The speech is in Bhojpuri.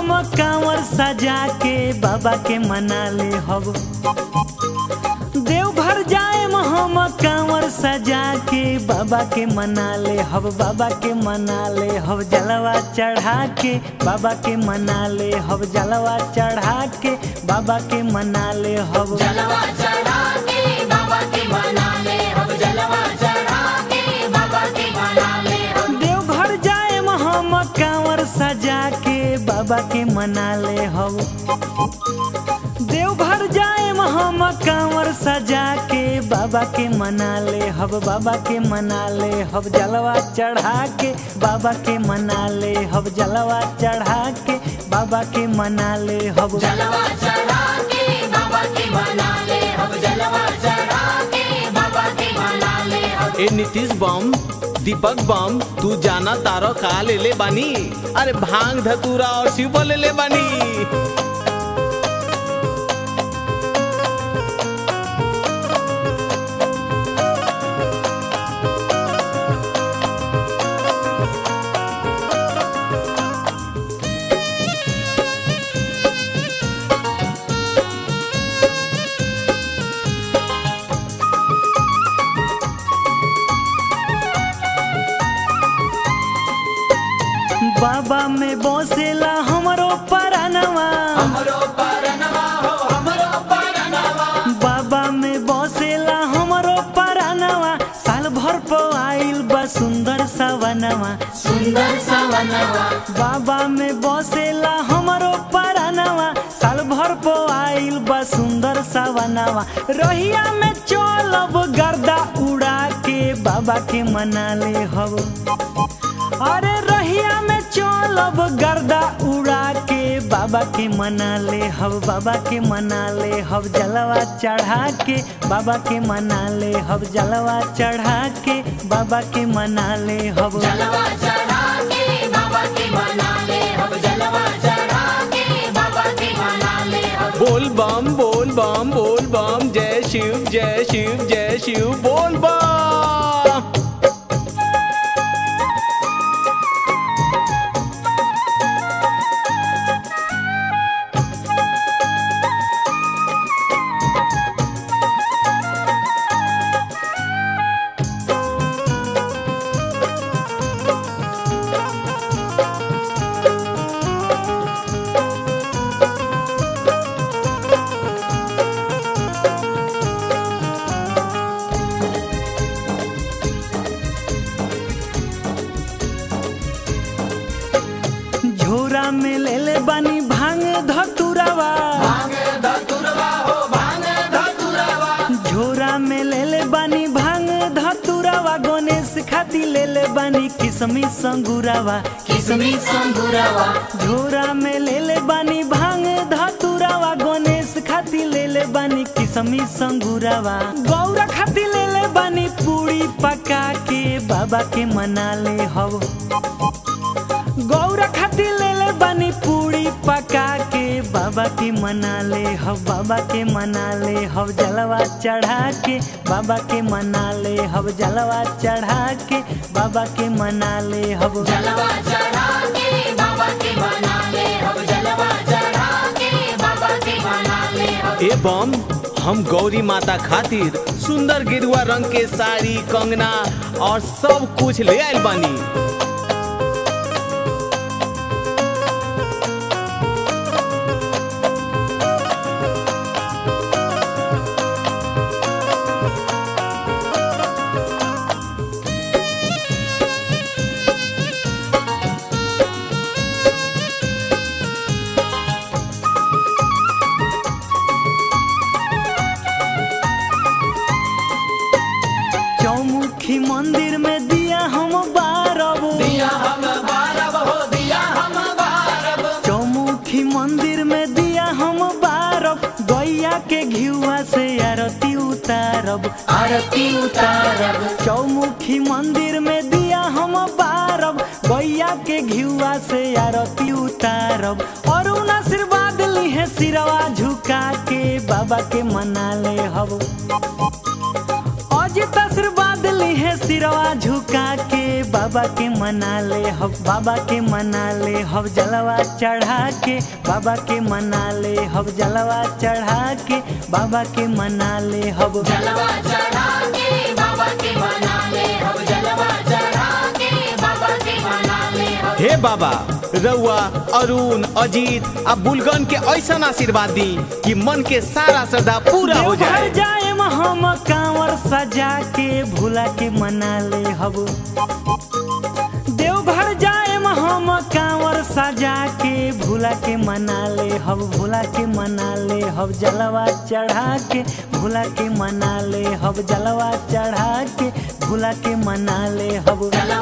हम कांवर सजा के बाबा के मना ले हब देवघर जाए हम कांवर सजा के बाबा के मना ले हब बाबा के मना ले हब जलवा चढ़ा के बाबा के मना ले हब जलवा चढ़ा के बाबा के मना ले हब जलवा चढ़ा के बाबा के मना ले अब जलवा चढ़ा के बाबा के मना ले अब देवघर जाए हम कांवर सजा के बाबा के मना ले हब देवघर जाए हम कांवर सजा के बाबा के मना ले हब बाबा के मना ले हब जलवा चढ़ा के बाबा के मना ले हब जलवा चढ़ा के बाबा के मना ले हब जलवा चढ़ा के बाबा के मना ले अब जलवा चढ़ा के बाबा के मना ले अब ए नीतीश बम दीपक बम तू जाना तारो का ले ले बानी अरे भांग धतूरा और शिव ले ले बानी बाबा में बसेला हमरो परानवा हमरो परनवा हो हमरो परनवा बाबा में बसेला हमरो परानवा साल भर पर आइल बा सुंदर सवनवा सुंदर सवनवा बाबा में बसेला हमरो परानवा साल भर पर आइल बा सुंदर सवनवा रहिया में चलब गर्दा उड़ा के बाबा के मना ले हब अरे रहिया में चलब गर्दा उड़ा के बाबा के मना ले हब बाबा के मना ले हब जलवा चढ़ा के बाबा के मना ले हब जलवा चढ़ा के बाबा के मना ले हब जलवा चढ़ा के बाबा के मना ले अब जलवा चढ़ा के बाबा के मना ले अब बोल बम बोल बम बोल बम जय शिव जय शिव जय शिव बोल बम झोरा में ले ले बानी भांग धतुरावा भांग धतुरवा हो भांग धतुरवा झोरा में ले ले बानी भांग धतुरावा गणेश खाती ले ले बानी किसमी संगुरावा किसमी संगुरवा झोरा में ले ले बानी भांग धतुरावा गणेश खाती ले ले बानी किसमी संगुरावा गौरा खाती ले ले बानी पूरी पका के बाबा के मना ले हव गौरा खाती ले ले बानी पूरी पका के बाबा के मना ले हव बाबा के मना ले हव जलवा चढ़ा के बाबा के मना ले हव जलवा चढ़ा के बाबा के मना ले हव जलवा चढ़ा के बाबा के मना ले अब जलवा चढ़ा के बाबा के मना ले अब ए बम हम गौरी माता खातिर सुंदर गेरुआ रंग के साड़ी कंगना और सब कुछ ले आइल बानी चौमुखी मंदिर में दिया हम बारब दिया हम बारब हो दिया हम बारब चौमुखी मंदिर में दिया हम बारब गैया के घिउआ से आरती उतारब आरती उतारब चौमुखी मंदिर में दिया हम बारब गैया के घिउआ से आरती उतारब और उन आशीर्वाद लिहे सिरवा झुका के बाबा के मना ले हब अजित आशीर्वाद लिहे सिरवा झुका के बाबा के मना ले हब बाबा के मना ले हब जलवा चढ़ा के बाबा के मना ले हब जलवा चढ़ा के बाबा के मना ले हब जलवा चढ़ा के बाबा के मना ले हम जलवा चढ़ा के बाबा के मना ले हम हे बाबा रउआ अरुण अजीत आ बुलगन के ऐसा आशीर्वाद दी कि मन के सारा श्रद्धा पूरा हो देवघर जाए जाए हम कांवर सजा के भूला के मना ले हब देवघर जाए हम कांवर सजा के भूला के मना ले हब भूला के मना ले हब जलवा चढ़ा के भूला के मना ले हब जलवा चढ़ा के भूला के मना ले हब जलवा